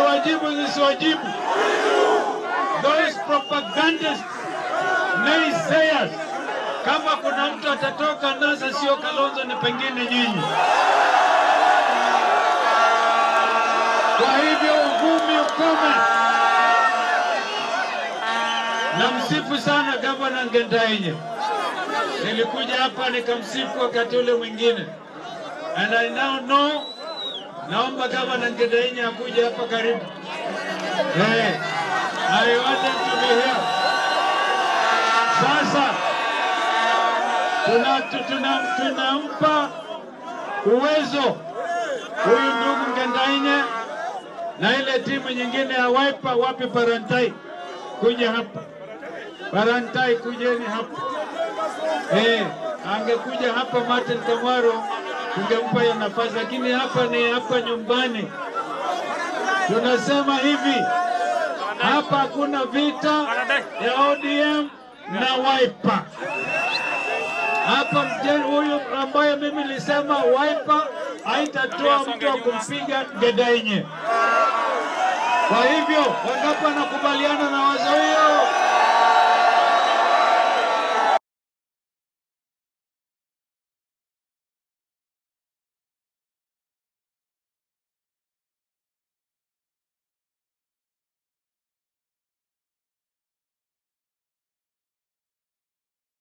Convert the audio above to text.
ziwajibu zisiwajibu? Those propagandists, naysayers, kama kuna mtu atatoka NASA sio Kalonzo, ni pengine nyinyi. Kwa hivyo uvumi ukome. Namsifu sana gavana Ngendainye. Nilikuja hapa nikamsifu wakati ule mwingine, and I now know. Naomba gavana Ngendainye akuje hapa karibu. Hey, I want him to be here. Sasa tuna, tu- tuna, tunampa uwezo huyu ndugu Ngendainye na ile timu nyingine ya Wiper. Wapi Parantai? Kuja hapa Parantai, kujeni hapa. Eh, angekuja hapa Martin Kamwaro tungempa hiyo nafasi, lakini hapa ni hapa nyumbani. Tunasema hivi, hapa hakuna vita ya ODM na Wiper. Hapa mjeni huyu ambaye mimi nilisema Wiper haitatoa mtu wa kumpiga Ngendainye. Kwa hivyo wangapi wanakubaliana na wazo hiyo?